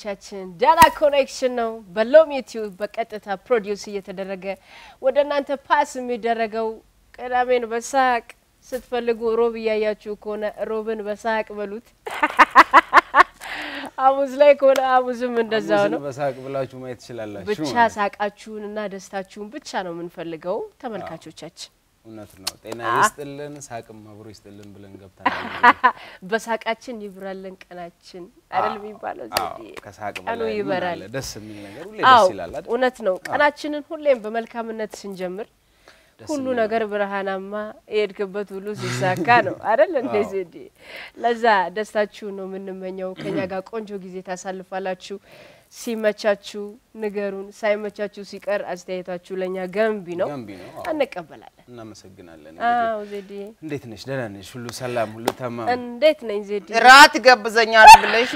ተመልካቾቻችን ዳና ኮኔክሽን ነው። በሎም ዩቲዩብ በቀጥታ ፕሮዲውስ እየተደረገ ወደ እናንተ ፓስ የሚደረገው ቅዳሜን በሳቅ ስትፈልጉ ሮብ እያያችሁ ከሆነ ሮብን በሳቅ በሉት። ሐሙስ ላይ ከሆነ ሐሙስም እንደዛው ነው። በሳቅ ብላችሁ ማየት ትችላላችሁ። ብቻ ማለት ነው። ሳቃችሁን እና ደስታችሁን ብቻ ነው የምንፈልገው ተመልካቾቻችን። እውነት ነው። ጤና ይስጥልን፣ ሳቅም አብሮ ይስጥልን ብለን ገብተናል። በሳቃችን ይብራልን ቀናችን አይደል የሚባለው? አዎ፣ ዘዴ ከሳቅ ቀኑ በላይ ምን ይበራል። አለ? ደስ የሚል ነገር ሁሌ አዎ ደስ ይላል አይደል? እውነት ነው። ቀናችንን ሁሌም በመልካምነት ስንጀምር ደስ ሁሉ የሚል ነገር ብርሃናማ የሄድክበት ሁሉ ሲሳካ ነው አይደል? እንደዚህ እንዲ ለዛ ደስታችሁ ነው የምንመኘው። ከኛ ጋር ቆንጆ ጊዜ ታሳልፋላችሁ። ሲመቻችሁ ንገሩን፣ ሳይመቻችሁ ሲቀር አስተያየታችሁ ለእኛ ገንቢ ነው፣ ገንቢ ነው። አዎ፣ እንቀበላለን። እናመሰግናለን። እንግዲህ አዎ ዜዴ እንዴት ነሽ? ደህና ነሽ? ሁሉ ሰላም፣ ሁሉ ተማም? እንዴት ነኝ ዜዴ? ራት ይጋብዘኛል ብለሽ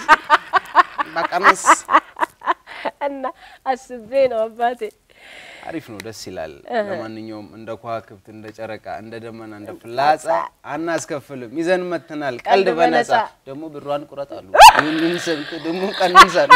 በቀምስ እና አስቤ ነው አባቴ። አሪፍ ነው፣ ደስ ይላል። ለማንኛውም እንደ ከዋክብት፣ እንደ ጨረቃ፣ እንደ ደመና፣ እንደ ፍላጻ አናስከፍልም፣ ይዘን መጥተናል። ቀልድ ቀልድ በነጻ በነጻ። ደግሞ ብሯን ቁረጣሉ። ይህንን ሰምቶ ደግሞ ቀንሳል።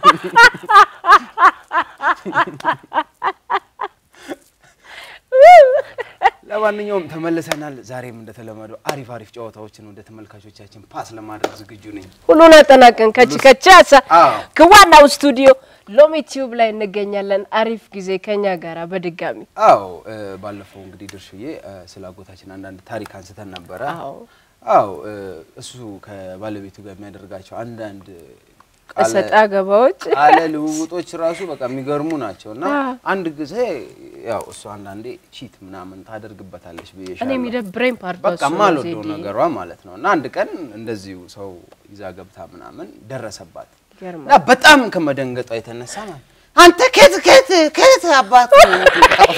ለማንኛውም ተመልሰናል። ዛሬም እንደተለመደው አሪፍ አሪፍ ጨዋታዎችን ወደ ተመልካቾቻችን ፓስ ለማድረግ ዝግጁ ነኝ። ሁሉን አጠናቀን ከች ከች ያሳ አዎ። ከዋናው ስቱዲዮ ሎሚ ቲዩብ ላይ እንገኛለን። አሪፍ ጊዜ ከኛ ጋራ በድጋሚ አዎ እ፣ ባለፈው እንግዲህ ድርሽዬ እ፣ ስለ አጎታችን አንዳንድ ታሪክ አንስተን ነበረ። አዎ አዎ እ፣ እሱ ከባለቤቱ ጋር የሚያደርጋቸው አንዳንድ ቃለ እሰጣ ገባዎች ቃለ ልውውጦች ራሱ በቃ የሚገርሙ ናቸው እና አዎ። አንድ ጊዜ ያው እሱ አንዳንዴ ቺት ምናምን ታደርግበታለች እኔ ብዬሻለሁ። የሚደብረኝ ፓርቷ በቃ እሱ ነው ማልወደው ዜዴ። ነገሯ ማለት ነው። እና አንድ ቀን እንደዚሁ ሰው ይዛ ገብታ ምናምን ደረሰባት ይገርማል። እና በጣም ከመደንገጧ የተነሳ ማለት አንተ ከት ከት ከት አባት ነው የምትመጣው?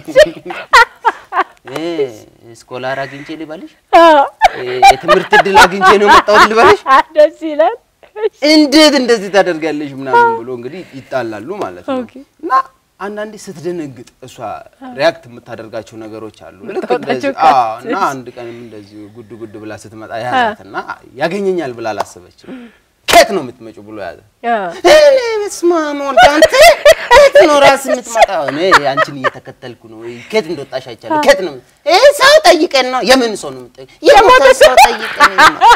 እ፣ ስኮላር አግኝቼ ልበልሽ አዎ። እ፣ የትምህርት እድል አግኝቼ ነው የመጣሁት ልበልሽ ደስ ይላል። እንዴት እንደዚህ ታደርጋለሽ ምናምን ብሎ እንግዲህ ይጣላሉ ማለት ነው። ኦኬ። እና አንዳንዴ ስትደነግጥ እሷ ሪያክት የምታደርጋቸው ነገሮች አሉ። ልክ የምታወጣቸው እንደዚህ አዎ። ካርቶች። እና አንድ ቀንም እንደዚሁ ጉድ ጉድ ብላ ስትመጣ ያዛት እና ያገኘኛል ብላ አላሰበችም። ከየት ነው የምትመጪው ብሎ ያዘ። አዎ። እኔ በስመ አብ ወልድ አንተ ከት ነው ራስ የምትመጣው? እኔ አንቺን እየተከተልኩ ነው። ከየት እንደወጣሽ አይቻለሁ። ከት ነው ይህ ሰው ጠይቀን ነው የምን ሰው ነው የምጠይቀው? የሞተ ሰው ጠይቀን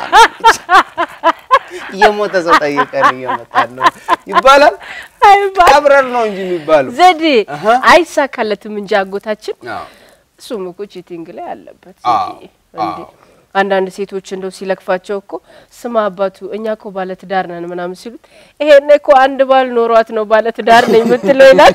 የሞተ ሰው ጠይቀን እየመጣን ነው ይባላል። አይባል ቀብረር ነው እንጂ የሚባለው። ዘዴ አሀ። አይሳካለትም እንጂ አጎታችን አዎ እሱም እኮ ቺቲንግ ላይ አለበት። አዎ፣ ዘዴ እንዴ አዎ። አንዳንድ ሴቶች እንደው ሲለክፋቸው እኮ ስማ አባቱ እኛ እኮ ባለትዳር ነን ምናምን ሲሉት ይሄኔ እኮ አንድ ባል ኖሯት ነው ባለትዳር ነኝ የምትለው ይላል።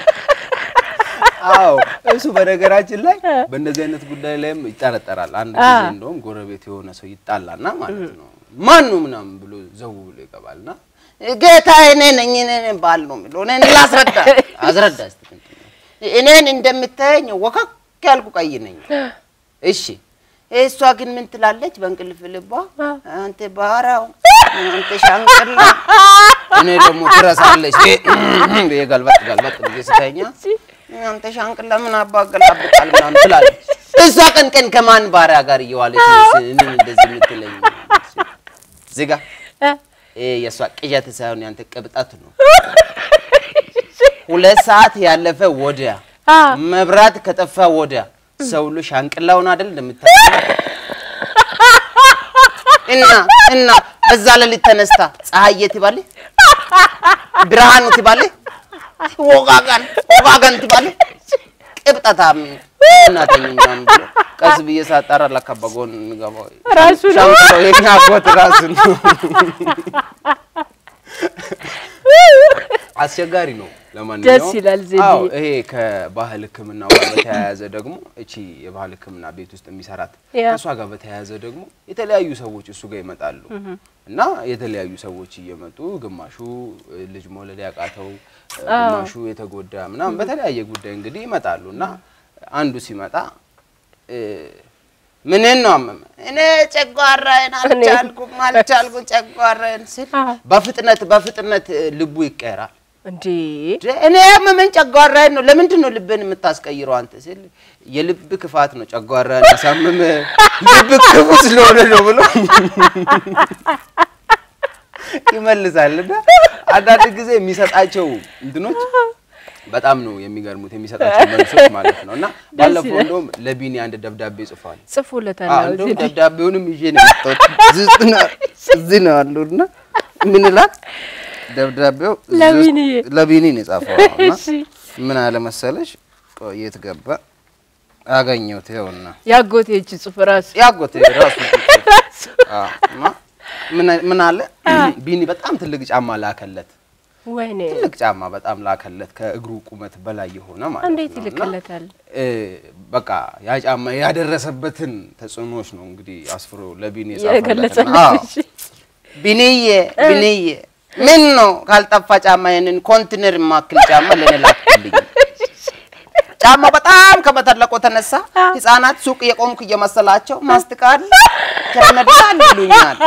አዎ እሱ በነገራችን ላይ በእንደዚህ አይነት ጉዳይ ላይም ይጠረጠራል። አንድ ጊዜ አ። እንደውም ጎረቤት የሆነ ሰው ይጣላና ማለት ነው ማን ነው ምናምን ብሎ ዘው ብሎ ይገባልና ጌታ እኔ ነኝ እኔ ነኝ ባል ነው የሚለው እኔን ላስረዳ አስረዳ እስቲ እንትን ነው። እኔን እንደምታየኝ ወከክ ያልኩ ቀይ ነኝ እሺ እሷ ግን ምን ትላለች በእንቅልፍ ልቧ አንተ ባህራው አንተ ሻንቅላ እኔ ደግሞ ትረሳለች ብዬ ገልበጥ ገልበጥ ብዬ ስተኛ አንተ ሻንቅላ ምን አባገላብጣል ምናምን ትላለች እሷ ቀን ቀን ከማን ባሪያ ጋር እየዋለች ነው እኔን እንደዚህ የምትለኝ? እዚህ ጋ ይሄ የእሷ ቅዠት ሳይሆን ያንተ ቅብጠት ነው። ሁለት ሰዓት ያለፈ ወዲያ አ። መብራት ከጠፋ ወዲያ ሰው ሁሉ ሻንቅላውን አይደል እንደምታውቀው እና እና በዛ ሌሊት ተነስታ ፀሐዬ ትባለ ብርሃኑ ትባለ ወጋጋን ወጋጋን ትባለ ቅብጠታም እናተኝ ምናምን ብሎ ቀስ ብዬ ሳጣራ ለካ በጎን የሚገባው ራሱ ነው። ሻንቅላው የኛ አጎት ራሱ ነው። አስቸጋሪ ነው። ለማንኛውም ደስ ይላል ዜድዬ። አዎ፣ ይሄ ከባህል ሕክምና ጋር በተያያዘ ደግሞ እቺ የባህል ሕክምና ቤት ውስጥ የሚሰራት ያ። ከእሷ ጋር በተያያዘ ደግሞ የተለያዩ ሰዎች እሱ ጋር ይመጣሉ እና የተለያዩ ሰዎች እየመጡ ግማሹ እ, ልጅ መውለድ ያቃተው እ, ግማሹ የተጎዳ ምናምን በተለያየ ጉዳይ እንግዲህ ይመጣሉ እና አንዱ ሲመጣ እ, ምንን ነው አመመ እኔ ጨጓራዬን አልቻልኩም አልቻልኩም ጨጓራዬን ስል አዎ። በፍጥነት በፍጥነት እ, ልቡ ይቀየራል። እንዴ እኔ ያመመኝ ጨጓራዬን ነው ለምንድን ነው ልብን የምታስቀይረው አንተ ሲል የልብ ክፋት ነው ጨጓራን ያሳምም ልብ ክፉ ስለሆነ ነው ብሎ ይመልሳል እና አንዳንድ ጊዜ የሚሰጣቸው እንትኖች በጣም ነው የሚገርሙት የሚሰጣቸው መልሶች ማለት ነው። እና ባለፈው ይላል። እንደውም ለቢኒ አንድ ደብዳቤ ጽፏል። ጽፎለታል። አዎ፣ አዎ፣ እንደውም ዜድ። ደብዳቤውንም ይዤ ነው የመጣሁት። እዚህ ውስጥ ነው- እዚህ ነው ያለው እና ምን ይላል ደብዳቤው እዚህ ውስጥ- ለቢኒዬ። ለቢኒ ነው የጻፈው እና እሺ ምን አለ መሰለሽ ቆይ የት ገባ አገኘሁት ይኸውና ያጎቴ እጅ ጽሁፍ ራሱ ያጎቴ ራሱ አዎ እና ምን- ምን አለ ቢኒ በጣም ትልቅ ጫማ ላከለት ወይኔ ትልቅ ጫማ በጣም ላከለት ከእግሩ ቁመት በላይ የሆነ ማለት እንዴት ነው እና ይልክለታል? እ በቃ ያ ጫማ ያደረሰበትን ተጽዕኖዎች ነው እንግዲህ አስፍሮ ለቢኒ የጻፈለት እና- አዎ። የገለጸለት ቢንዬ ቢንዬ ምን ነው ካልጠፋ ጫማ ይሄንን ኮንቲነር የማክል ጫማ ለኔ ላክልኝ። ጫማ በጣም ከመተለቆ ተነሳ ህፃናት ሱቅ የቆምኩ እየመሰላቸው ማስቲካ አለ ከረሜላ አለ ይሉኛል።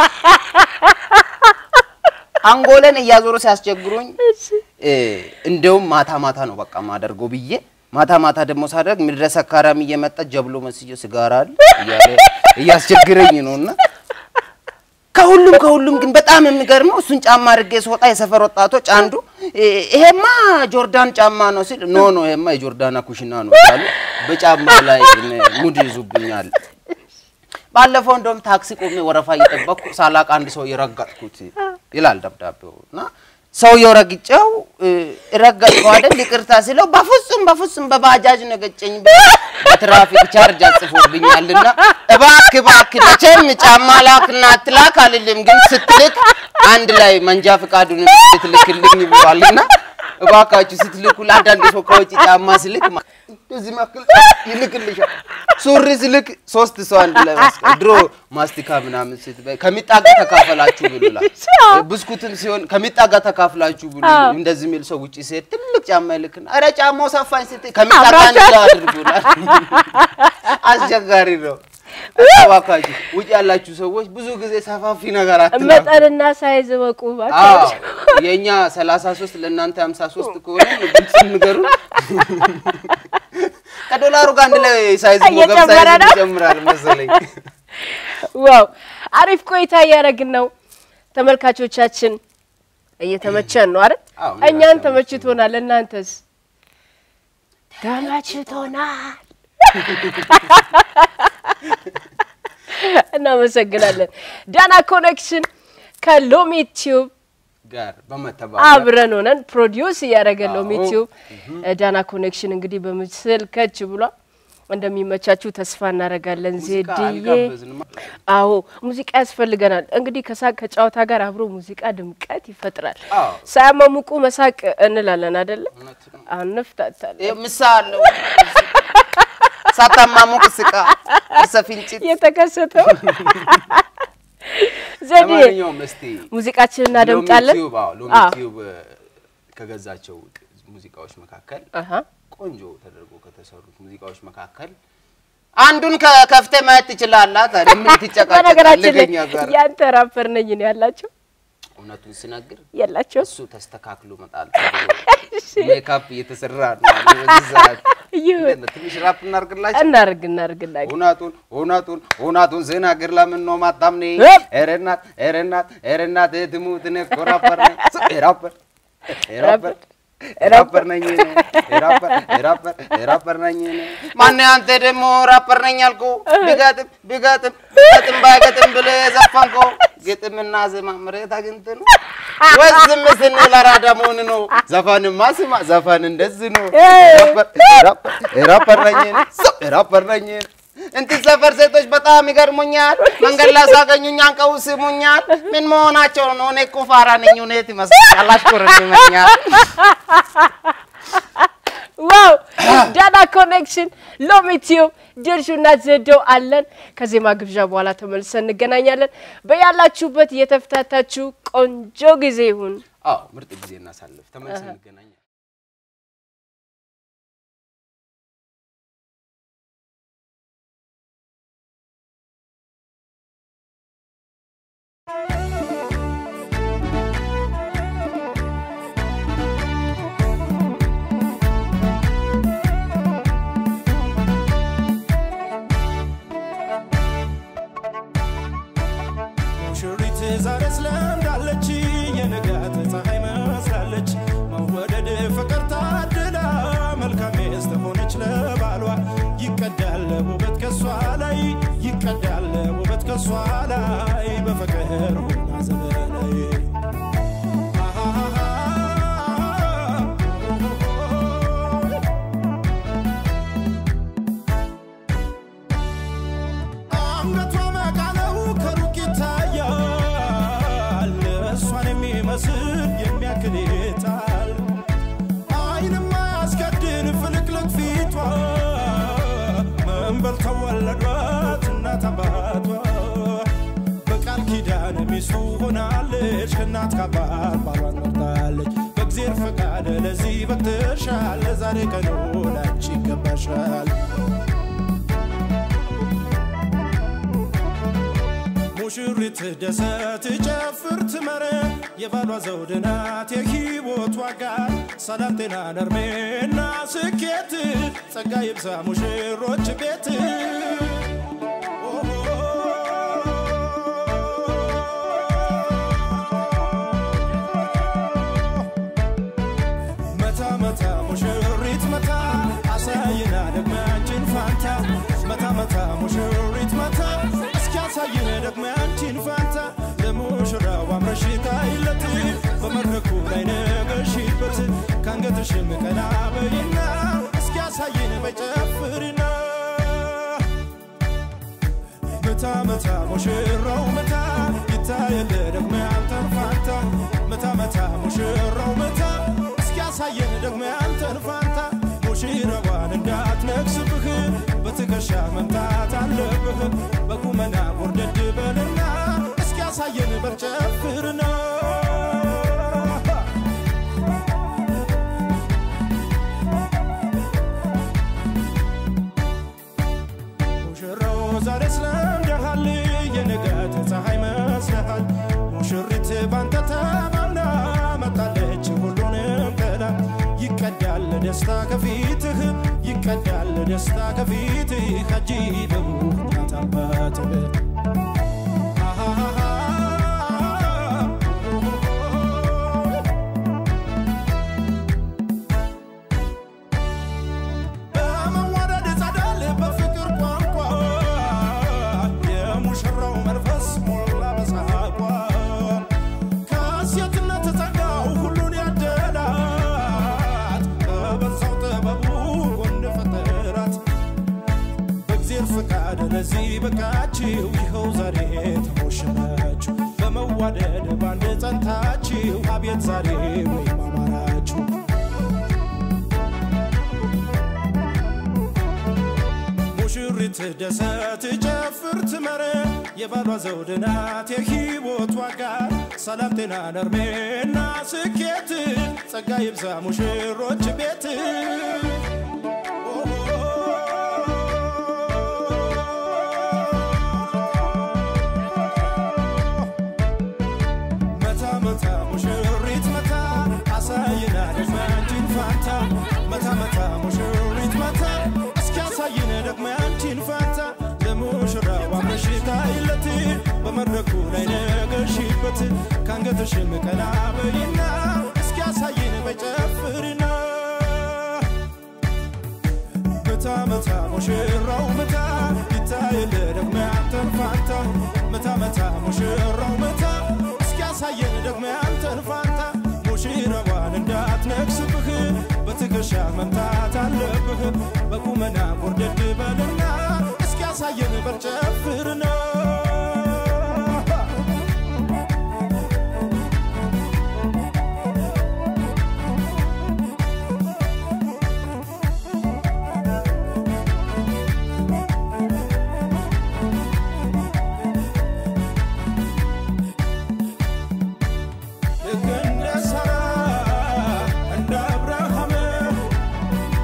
አንጎለን እያዞሩ ሲያስቸግሩኝ እ እንደውም ማታ ማታ ነው በቃ ማደርገው ብዬ ማታ ማታ ደግሞ ሳደርግ ምድረ ሰካራም እየመጣ ጀብሎ መስዮ ሲጋራ አለ እያለ እያስቸግረኝ ነውና ከሁሉም ከሁሉም ግን በጣም የሚገርመው እሱን ጫማ አድርጌ ስወጣ የሰፈር ወጣቶች አንዱ እ ይሄማ ጆርዳን ጫማ ነው ሲል ኖ ኖ ይሄማ የጆርዳና ኩሽና ነው ያሉ በጫማ ላይ እኔ ሙድ ይዙብኛል። ባለፈው እንደውም ታክሲ ቆሜ ወረፋ እየጠበቅኩ ሳላቅ አንድ ሰው የረገጥኩት ይላል ደብዳቤው እና ሰውየው ረግጬው እ ረገጥኩ አይደል ይቅርታ ሲለው በፍጹም በፍጹም በባጃጅ ነው የገጨኝ በትራፊክ ቻርጅ አጽፎብኛልና እባክህ እባክህ መቼም ጫማ ላክና አትላክ አልልም፣ ግን ስትልክ አንድ ላይ መንጃ ፈቃዱን ስትልክልኝ ብሏልና እባካችሁ ስትልኩ ለአንዳንድ ሰው ከውጭ ጫማ ስልክ ማ- እንደዚህ መክል ይልክልሻል። ሱሪ ስልክ ሶስት ሰው አንድ ላይ ማስቀ- ድሮ ማስቲካ ምናምን ስትበይ ከሚጣጋ ተካፈላችሁ ብሉላል። ብስኩትም ሲሆን ከሚጣጋ ተካፍላችሁ ብሉ። እንደዚህ የሚል ሰው ውጭ ሲሄድ ትልቅ ጫማ ይልክና ኧረ ጫማው ሰፋኝ ስትይ ከሚጣጋ አንድ ላይ አድርጉላል። አስቸጋሪ ነው። እባካችሁ ውጭ ያላችሁ ሰዎች ብዙ ጊዜ ሰፋፊ ነገር አትላኩ። መጠንና ሳይዝ ወቁ አዎ እባክህ። የኛ 33 ለእናንተ 53 ከሆነ ግልጽ ንገሩ። ከዶላሩ ጋር አንድ ላይ ሳይዝ ሞገብ እየጨመረ ሳይዝ ነው። ይጨምራል መሰለኝ። ዋው አሪፍ ቆይታ እያደረግን ነው። ተመልካቾቻችን እየተመቸን ነው አይደል? አዎ፣ እኛን እኛ ተመችቶናል። እናንተስ ተመችቶናል። እናመሰግናለን። ዳና ኮኔክሽን ከሎሚ ቲዩብ ጋር በመተባበር አብረን ሆነን ፕሮዲውስ እያደረገ ሎሚ አዎ። ቲዩብ ዳና ኮኔክሽን እንግዲህ በምስል ከች ብሏል። እንደሚመቻችሁ ተስፋ እናደርጋለን። ሙዚቃ ዜድዬ አልጋበዝንም። አዎ ሙዚቃ ያስፈልገናል። እንግዲህ ከሳቅ ከጨዋታ ጋር አብሮ ሙዚቃ ድምቀት ይፈጥራል። አዎ። ሳያማሙቁ መሳቅ እንላለን አይደለ? እውነት ነው። አንፍታታለን። ይሄ ምሳ አለው ሳታማሙቅ ስቃ ሰፊንጭት የተከሰተው ዘዴ ለማንኛውም እስቲ ሙዚቃችንን እናደምጣለን። ሎሚ ቲዩብ አዎ፣ ሎሚ አዎ። ቲዩብ ከገዛቸው ሙዚቃዎች መካከል አሀ ቆንጆ ተደርጎ ከተሰሩት ሙዚቃዎች መካከል አንዱን ከ- ከፍተህ ማየት ትችላለህ። ታዲያ ምን በነገራችን ላይ ትጨቃጨቃለህ ከእኛ ጋር? ያንተ ራፐር ነኝ ነው ያላቸው እውነቱን ስነግር የላቸው እሱ ተስተካክሎ መጣል ሜካፕ እየተሰራ ነው። በዚህ ሰዓት ይሁን እንዴት ነው? ትንሽ ራፕ እናርግላችሁ። እናርግ እናርግ እናርግ እውነቱን እውነቱን እውነቱን ስነግር ለምን ነው ማታምኔ? እብ! ኧረ እናት ኧረ እናት ኧረ እናት ትሙት እኔ እኮ ራፐር ነኝ። ስ- ራፐር ራፐር ራፐር ነኝ እኔ ራፐር ራፐር ራፐር ነኝ እኔ ማነው አንተ ደግሞ ራፐር ነኝ ያልከው? ቢገጥም ቢገጥም ቢገጥም ባይገጥም ብለህ የዘፈንከው ግጥምና ዜማ መሬት አግኝተህ ነው ወይስ ዝም ስንል አራዳ መሆን ነው? ዘፈንማ ስማ ዘፈን እንደዚህ ነው። ኤይ! ራፐር ራፐር ራፐር ነኝ እኔ ስ- ራፐር ነኝ እኔ እንትን ሰፈር ሴቶች በጣም ይገርሙኛል። መንገድ ላይ ሳገኙኝ አንቀው ስሙኛል። ምን መሆናቸው ነው? እኔ እኮ ፋራ ነኝ። እውነት ይመስላል። አሽኮረመኛል። ዋው ዳና ኮኔክሽን ሎሚ ቲዩብ ድርሹና ዘደው አለን። ከዜማ ግብዣ በኋላ ተመልሰን እንገናኛለን። በያላችሁበት እየተፍታታችሁ ቆንጆ ጊዜ ይሁን። አዎ ምርጥ ጊዜ እናሳልፍ። ተመልሰን እንገናኛለን። ሙሽሪት ዛሬ ስለምዳለች ላይ በፍቅር ሆና ዘመናዊ አንገቷ መቃነው ከሩቅ ይታያል እሷን የሚመስል የሚያክል ይታል አይንማ ያስከድን ፍልቅልቅ ፊቷ መንበል ተወለዷት እናት አባቷ በቃል ኪዳን ሚስቱ ሆናለች ከእናት ካባት ባሏን መርጣለች በእግዜር ፈቃድ ለዚህ በቅተሻል ለዛሬ ቀኑ ላንቺ ይገባሻል ሙሽሪት ደሰት ጨፍር ትመረ የባሏ ዘውድ ናት የሕይወት ዋጋ ሰላም ጤና ነርሜና ስኬት ጸጋ ይብዛ ሙሽሮች ቤት መታ መታ ሙሽሪት መታ አሳይና ደግሞ ያንቺን ፋንታ መታ መታ ሙሽሪት መታ እስኪ አሳይን ደግሞ ያንቺን ፋንታ ለሙሽራው አምረሽ ታይለት በመድረኩ ላይ ነገሽበት ከአንገትሽም ቀና በይና እስኪ አሳይን በጨፍርና መታ መታ ሙሽራው መታ ይታየል ደግሞ ያንተን ፋንታ መታ መታ ሙሽራው መታ እስኪ ያሳየን ደግሞ ያንተን ፋንታ ሙሽራዋን እንዳትነክስብህ በትከሻ መምታት አለብህ በቁመና ጎርደድ በልና እስኪ ያሳየን በጨፍርና ሙሽራው ዛሬ ስለምደሃል የንጋት ፀሐይ መስለሃል ሙሽሪት ባንተ ተማምና መጣለች ሁሉንም ጥላ ይቀዳል ደስታ ከፊትህ ይቀዳል ደስታ ከፊትህ አጂበው እናት አባትህ በመዋደድ ጸዳል በፍቅር ቋንቋ የሙሽራው መንፈስ ሞላ በሳቋ ከሴትነት ጸጋው ሁሉን ያደላት በበዛው ጥበቡ ጎን ፈጠራት በእግዚአብሔር ፍቃድ ለዚህ በቃችሁ ይኸው ዛሬ ተሞሸራችሁ በመዋደድ ባንድ ጸንታችሁ አቤት ዛሬ ወይም አማራችሁ ሙሽሪት ደሰት ጨፍር ትመረ የባሏ ዘውድ ናት የሕይወት ዋጋ ሰላም ጤና ነርሜና ስኬት ጸጋ ይብዛ ሙሽሮች ቤት መታ መታ ሙሽሪት መታ አሳይና ደግሞ ያንቺን ፋንታ መታ መታ ሙሽሪት መታ እስኪ አሳይን ደግሞ ያንቺን ፋንታ ለሙሽራዋ ምሽታ ይለት በመድረኩ ላይ ነገሽበት ከአንገትሽም ቀና በይና እስኪ አሳይን በጨፍርና መታ መታ ሙሽራው መታ ይታየል ደግሞ ያንተን ፋንታ መታ መታ ሙሽራው መታ እስኪ ያሳየን ደግሞ ያንተን ፋንታ ሙሽራዋን እንዳትነክስብህ በትከሻ መምታት አለብህ በቁመና ጎርደድ በልና እስኪ ያሳየን በጨፍርና ልክ እንደ ሳራ እንደ አብርሃም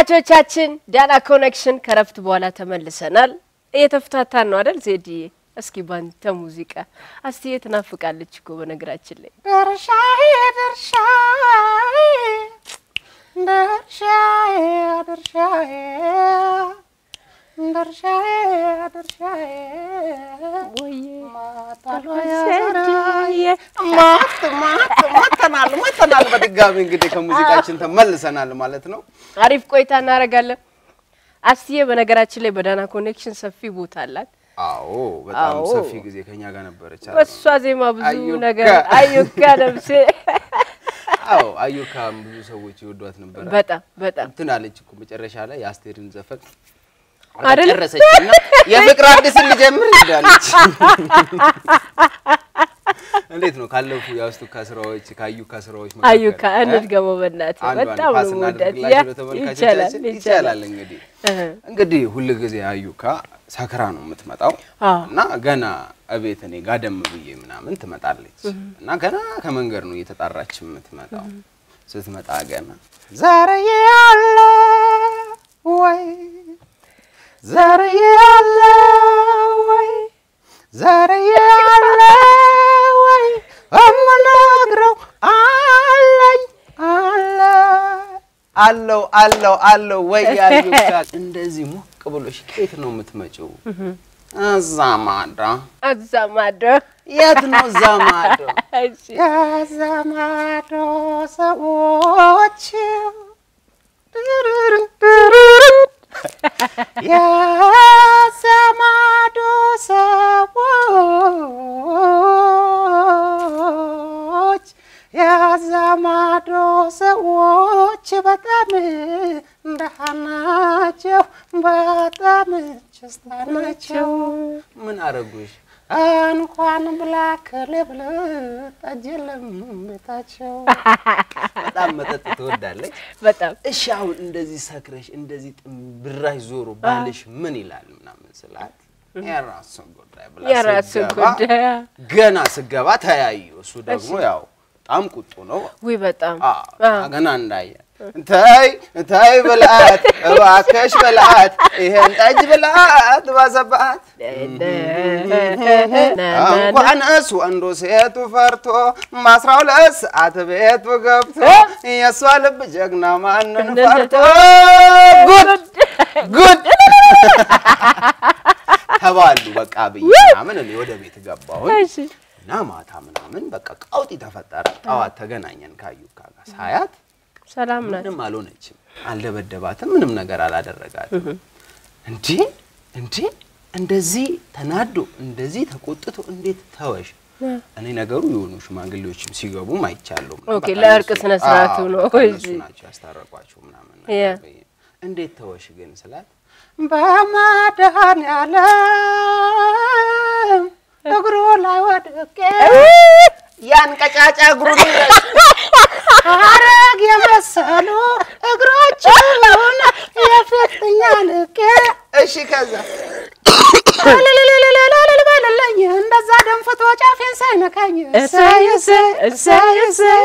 ተመልካቾቻችን ዳና ኮኔክሽን ከረፍት በኋላ ተመልሰናል። እየተፍታታን ነው አይደል ዜድዬ? እስኪ ባንተ ሙዚቃ አስትዬ ትናፍቃለች እኮ በነገራችን ላይ ድርሻዬ ድርሻዬ ድርሻዬ ድርሻዬ ድርሻዬ ድርሻዬ ማት ማት መተናል መተናል። በድጋሚ እንግዲህ ከሙዚቃችን ተመልሰናል ማለት ነው። አሪፍ ቆይታ እናደርጋለን። አስትዬ በነገራችን ላይ በዳና ኮኔክሽን ሰፊ ቦታ አላት። አዎ በጣም አዎ። ሰፊ ጊዜ ከኛ ጋር ነበረች። አይደል? በሷ ዜማ ብዙ አዩካ። ነገር አዩካ ነብሴ አዎ አዩካም ብዙ ሰዎች ይወዷት ነበረ። በጣም በጣም እንትን አለች እኮ መጨረሻ ላይ የአስቴርን ዘፈን አይደል? ጨረሰችና የፍቅር አዲስን ልጀምር እንዳለች። እንዴት ነው ካለፉ የአስቱካ ስራዎች ከአዩካ ስራዎች መካከል አዩካ እ? እንድገመው በእናትህ አንዷን በጣም ፓስ ነው የምወዳት። ያ እናድርግላችሁ ይቻላል ለተመልካቾቻችን። ይቻላል። ይቻላል እንግዲህ እህ። እንግዲህ ሁል ጊዜ አዩካ ሰክራ ነው የምትመጣው አዎ። እና ገና እቤት እኔ ጋደም ብዬ ምናምን ትመጣለች እና ገና ከመንገድ ነው እየተጣራች የምትመጣው። ስትመጣ ገና ዘርዬ አለ ወይ ዘርዬ አለ ወይ ዘርዬ አለ ወይ እምነግረው አለኝ አለ አለው አለው አለው ወይ አዩካ እንደዚህ ሞቅ ብሎሽ ከየት ነው የምትመጪው? እዛ ማዶ። እዛ ማዶ የት ነው እዛ ማዶ? እሺ የዘመዶ ሰዎች የዘመዶ ሰዎች የዘመዶ ሰዎች በጣም ደህና ናቸው፣ በጣም ችስታ ናቸው። ምን አረጉሽ? እንኳን ብላክ ልብል ጠጅ የለም ቤታቸው። በጣም መጠጥ ትወዳለች። በጣም እሺ አሁን እንደዚህ ሰክረሽ እንደዚህ ጥንብራሽ ዞሮ ባልሽ ምን ይላል ምናምን ስላት የራሱ ጉዳይ ብላ የራሱ ስገባ ጉዳይ ገና ስገባ ተያዩ። እሱ ደግሞ ያው በጣም ቁጡ ነው። ውይ በጣም አዎ፣ ገና እንዳየ ተይ ተይ ብላት እባክሽ ብላት ይሄን ጠጅ ብላት ባሰባት እንኳን እሱ ወንዱ ሴቱ ፈርቶ በአስራ ሁለት ሰዓት ቤቱ ገብቶ የእሷ ልብ ጀግና ማንን ፈርቶ ጉድ ጉድ ተባሉ። በቃ ብዬ ምናምን እኔ ወደ ቤት ገባሁኝ እሺ እና ማታ ምናምን በቃ ቀውጢ ተፈጠረ። ጠዋት ተገናኘን ከአዩካ ጋር ሳያት ሰላም ናት። ምንም አልሆነችም፣ አልደበደባትም፣ ምንም ነገር አላደረጋትም። እንዴ እንዴ እንደዚህ ተናዶ እንደዚህ ተቆጥቶ እንዴት ተወሽ? እኔ ነገሩ የሆኑ ሽማግሌዎችም ሲገቡም አይቻለሁ። ኦኬ፣ በቃ ለእርቅ እነሱ- ስነ ስርዓቱ አዎ፣ ነው። በቃ እነሱ እሺ። ናቸው ያስታረቋቸው ምናምን ያ። ነገር ብዬ፣ እንዴት ተወሽ ግን ስላት በመድኃኒዓለም እግሩ ላይ ወድቄ ያን ቀጫጫ እግሩን አረግ የመሰሉ እግሮቹን የፊትኛ ልቄ እሺ ከዛ እልልልልልልል በልልኝ እንደዛ ደንፍቶ ጫፌን ሳይነካኝ እሰይ እሰይ እሰይ እሰይ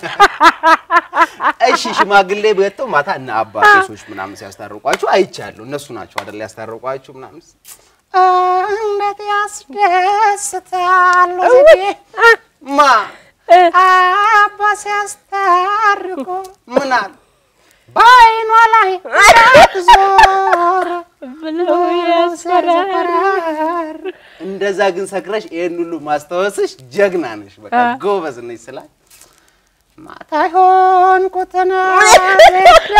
እሺ ሽማግሌ ቤተው ማታ እና አባ ቄሶች ምናምን ሲያስታርቋችሁ አይቻለሁ። እነሱ ናቸው አይደል ያስታርቋችሁ ምናምን እንዴት ያስደስታሉ ዘዴ ማ አባ ሲያስታርቁ ምን አለ በአይኗ ላይ ዞር ብለው ያስፈራል። ያስፈራር እንደዛ ግን ሰክረሽ ይሄን ሁሉ ማስታወስሽ ጀግና ነሽ፣ በቃ ጎበዝ ነሽ ስላት ማታ የሆንኩትን ቤዳ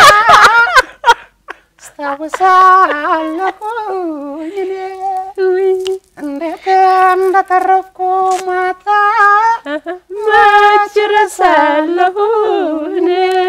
አስታውሳለሁኝ እኔ እንዴት እንደተረፍኩ ማታ መች ረሳለሁ እኔ።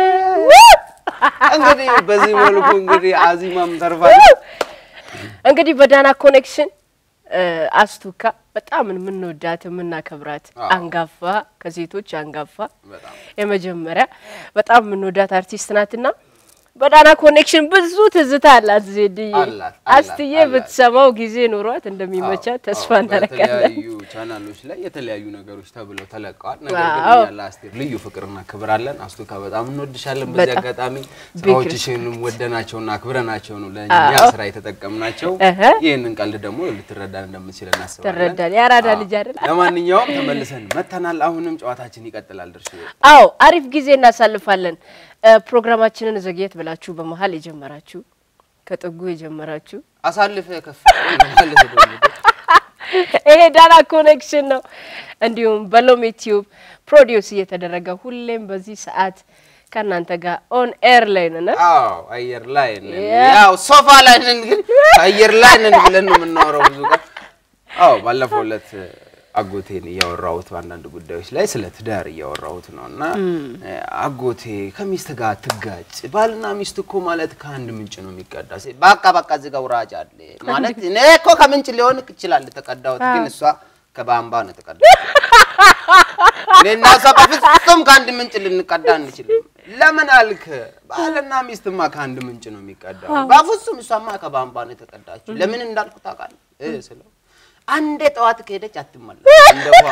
እንግዲህ በዚህ መልኩ እንግዲህ አዚማም ተርፋለች። እንግዲህ በዳና ኮኔክሽን አስቱካ በጣም የምንወዳት የምናከብራት አዎ። አንጋፋ ከሴቶች አንጋፋ በጣም የመጀመሪያ በጣም የምንወዳት አርቲስት ናትና በዳና ኮኔክሽን ብዙ ትዝታ አላት ዜድዬ። አላት፣ አላት፣ አስትዬ አላት። ብትሰማው ጊዜ ኑሯት እንደሚመቻት ተስፋ አዎ፣ እናደርጋለን። በተለያዩ ቻናሎች ላይ የተለያዩ ነገሮች ተብለው ተለቀዋል። ነገር ግን አዎ። እኛ ለአስቴር ልዩ ፍቅርና ክብር አለን። አስቱካ በጣም እንወድሻለን። በዚህ በጣም። አጋጣሚ ቢግ ስራዎችሽንም ወደናቸውና አክብረናቸው ነው ለእኛ አዎ። ስራ የተጠቀምናቸው። እህ። ይህንን ቀልድ ደግሞ ልትረዳን እንደምትችል እናስባለን። ትረዳል። የአራዳ አዎ። ልጅ አይደል? ለማንኛውም ተመልሰን መተናል። አሁንም ጨዋታችን ይቀጥላል። ድርሽ አዎ አሪፍ ጊዜ እናሳልፋለን። እ፣ ፕሮግራማችንን ዘግየት ብላችሁ በመሀል የጀመራችሁ ከጥጉ የጀመራችሁ አሳልፈ ከፍ ማለት ደግሞ ይሄ ዳና ኮኔክሽን ነው። እንዲሁም በሎሚ ቲዩብ ፕሮዲውስ እየተደረገ ሁሌም በዚህ ሰዓት ከእናንተ ጋር ኦን ኤር ላይ ነን። አዎ አየር ላይ ነን። ያ። ያው ሶፋ ላይ ነን፣ ግን አየር ላይ ነን ብለን ነው የምናወራው ብዙ ቀን። አዎ ባለፈው ዕለት አጎቴን እያወራሁት በአንዳንድ ጉዳዮች ላይ ስለ ትዳር እያወራሁት ነው እና አጎቴ ከሚስት ጋር ትጋጭ፣ ባልና ሚስት እኮ ማለት ከአንድ ምንጭ ነው የሚቀዳ። ሲ- በቃ በቃ እዚህ ጋር ውራጅ አለ ማለት እኔ እኮ ከምንጭ ሊሆን ይችላል የተቀዳሁት፣ ግን እሷ ከባምባ ነው የተቀዳሁት። እኔና እሷ በፍጹም ከአንድ ምንጭ ልንቀዳ አንችልም። ለምን አልክ? ባልና ሚስትማ ከአንድ ምንጭ ነው የሚቀዳው። በፍጹም እሷማ ከባምባ ነው የተቀዳችው። ለምን እንዳልኩ ታውቃለህ? እ ስለው አንዴ ጠዋት ከሄደች አትመለስ። እንደ ውሃ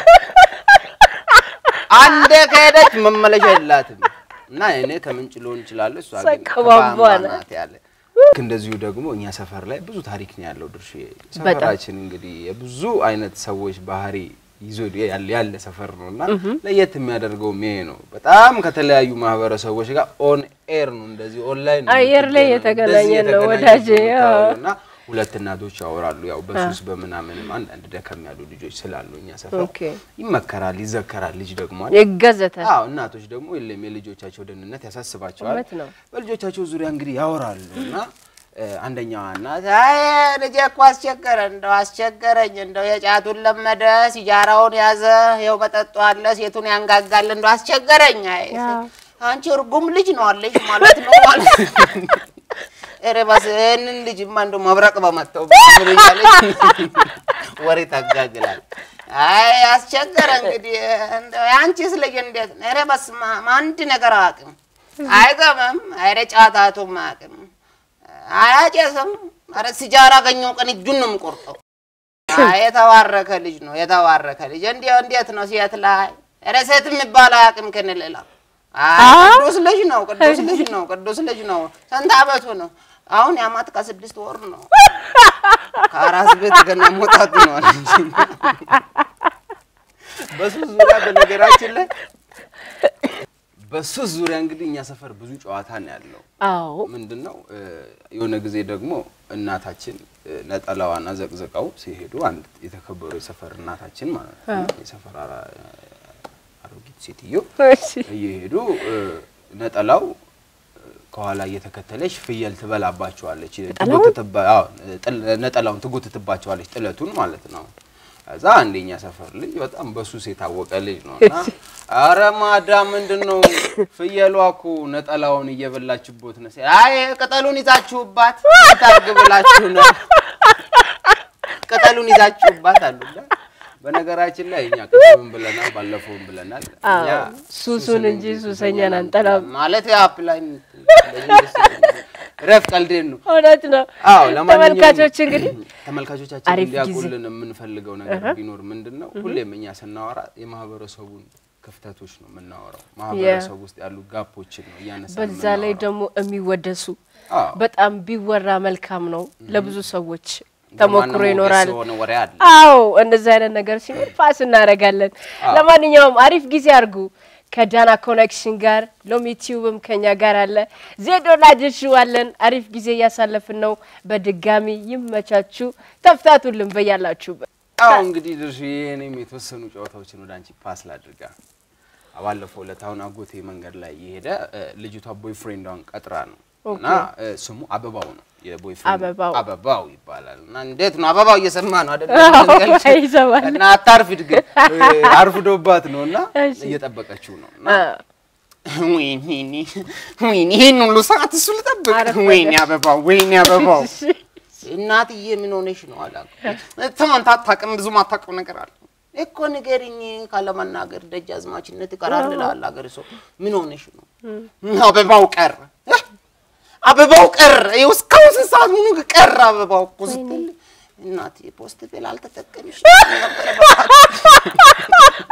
አንዴ ከሄደች መመለሻ የላትም። እና እኔ ከምንጭ ሊሆን ይችላል፣ እሷ ግን ከባምባ ከባምባ ናት። ናት ያለ ልክ እንደዚሁ ደግሞ እኛ ሰፈር ላይ ብዙ ታሪክ ነው ያለው። ድርሽ ሰፈራችን እንግዲህ የብዙ አይነት ሰዎች ባህሪ ይዞ ያለ ያለ ሰፈር ነው እና ለየት የሚያደርገው ይሄ ነው። በጣም ከተለያዩ ማህበረሰቦች ጋር ኦን ኤር ነው እንደዚህ ኦንላይን ነው አየር ላይ የምትገናኘው። የተገናኘ እንደዚህ ነው የተገናኘ ወዳጄ፣ ነው የምታወራው አዎ። እና ሁለት እናቶች ያወራሉ። ያው በሱስ በምናምንም አንዳንድ ደከም ያሉ ልጆች ስላሉ እኛ ሰፈር ኦኬ። ይመከራል፣ ይዘከራል። ልጅ ደግሞ አለ ይገዘታል። አዎ እናቶች ደግሞ የለም የልጆቻቸው ደህንነት ያሳስባቸዋል። እውነት ነው። በልጆቻቸው ዙሪያ እንግዲህ ያወራሉ እና እ፣ አንደኛዋ እናት አይ ልጄ እኮ አስቸገረ እንደው አስቸገረኝ እንደው የጫቱን ለመደ ሲጃራውን ያዘ ይኸው መጠጡ አለ ሴቱን ያንጋጋል እንደው አስቸገረኝ። አይ አንቺ እርጉም ልጅ ነው አለሽ ማለት ነው ማለት ኧረ እባክህ ይህንን ልጅማ እንደው መብረቅ በመታው ምን እያለች ወሬ ታጋግላል። አይ አስቸገረ እንግዲህ እንደው የአንቺስ ልጅ እንዴት ነው? ኧረ በስመ አብ አንድ ነገር አያውቅም፣ አይገባም። ኧረ ጫታቱም አያውቅም፣ አያጨስም። ኧረ ሲጃራ አገኘው ቀን እጁን ነው የምቆርጠው። አይ የተባረከ ልጅ ነው የተባረከ ልጅ። እንዲያው እንዴት ነው ሴት ላይ ኧረ ሴት የሚባል አያውቅም ክንልላ አይ ቅዱስ ልጅ ነው ቅዱስ ልጅ ነው ቅዱስ ልጅ ነው። ስንት አመቱ ነው? አሁን የአመት ከስድስት ወር ነው። ከአራስ ቤት ገና መውጣቱ ነው አለች። በሱስ ዙሪያ በነገራችን ላይ በሱስ ዙሪያ እንግዲህ እኛ ሰፈር ብዙ ጨዋታ ነው ያለው። አዎ ምንድን ነው እ፣ የሆነ ጊዜ ደግሞ እናታችን እ፣ ነጠላዋን አዘቅዝቀው ሲሄዱ አንድ የተከበሩ የሰፈር እናታችን ማለት ነው የሰፈር አራ- አሮጊት ሴትዮ እሺ። እየሄዱ እ፣ ነጠላው እ፣ ከኋላ እየተከተለች ፍየል ትበላባቸዋለች። ትጎትትባ- አዎ፣ ጥል- ነጠላውን ትጎትትባቸዋለች ጥለቱን ማለት ነው። ከዛ አንደኛ ሰፈር ልጅ በጣም በሱስ የታወቀ ልጅ ነው እና አረ ማዳም ምንድን ነው ፍየሏ እኮ ነጠላውን እየበላችቦት ነው ሲል፣ አይ ቅጠሉን ይዛችሁባት ታርግ ብላችሁ ነው ቅጠሉን ይዛችሁባት አሉላ። በነገራችን ላይ እኛ ቅድምም ብለናል፣ ባለፈውም ብለናል። እኛ አዎ፣ ሱሱን እንጂ ሱሰኛን አንጠላም። ማለት አፕላይ ረፍ ቀልዴን ነው። እውነት ነው። አዎ ለማንኛውም ተመልካቾች እንግዲህ ተመልካቾቻችን አሪፍ እንዲያውቁልን የምንፈልገው ነገር ቢኖር ምንድን ነው፣ ሁሌም እኛ ስናወራ የማህበረሰቡን ክፍተቶች ነው የምናወራው። ማህበረሰቡ ውስጥ ያሉ ጋፖችን ነው እያነሳ በዛ ላይ ደግሞ የሚወደሱ አዎ። በጣም ቢወራ መልካም ነው። ለብዙ ሰዎች ተሞክሮ ይኖራል። የሆነ ወሬ አለ። አዎ እንደዚህ አይነት ነገር ሲኖር ፓስ እናደርጋለን። ለማንኛውም አሪፍ ጊዜ አድርጉ ከዳና ኮኔክሽን ጋር ሎሚ ቲዩብም ከኛ ጋር አለ። ዜዶና ድርሽዋለን አሪፍ ጊዜ እያሳለፍን ነው። በድጋሚ ይመቻችሁ፣ ተፍታቱልን በያላችሁበት። አዎ እንግዲህ ድርሽ እኔም የተወሰኑ ጨዋታዎችን ወደ አንቺ ፓስ ላድርጋ። ባለፈው ዕለት አሁን አጎቴ መንገድ ላይ የሄደ እ፣ ልጅቷ ቦይፍሬንዷን ቀጥራ ነው እና እ፣ ስሙ አበባው ነው የቦይፍሬንድ አበባው። አበባው ይባላል። እና እንዴት ነው አበባው እየሰማ ነው አይደል? አዎ፣ ይሰማል። እና አታርፊድ ግን እ፣ አርፍዶባት ነው እና እሺ። እየጠበቀችው ነው እና አ፣ ወይኔ ወይኔ ይሄን ሁሉ ሰዓት እሱ ልጠብቅ? አረፈደ። ወይኔ አበባው ወይኔ አበባው እሺ። እናትዬ ምን ሆነሽ ነው አላውቅም። ተማንታ አታውቅም፣ ብዙም አታውቅም ነገር አለ እኮ ንገሪኝ። ካለመናገር ደጃዝማችነት ይቀራል ይላል አገር ሰው። ምን ሆነሽ ነው? አበባው ቀረ። እህ! አበባው ቀረ። ይኸው እስካሁን ስንት ሰዓት ሙሉ ቀረ አበባው እኮ ስትል እናቴ ፖስት ቤል አልተጠቀምሽ ነበረ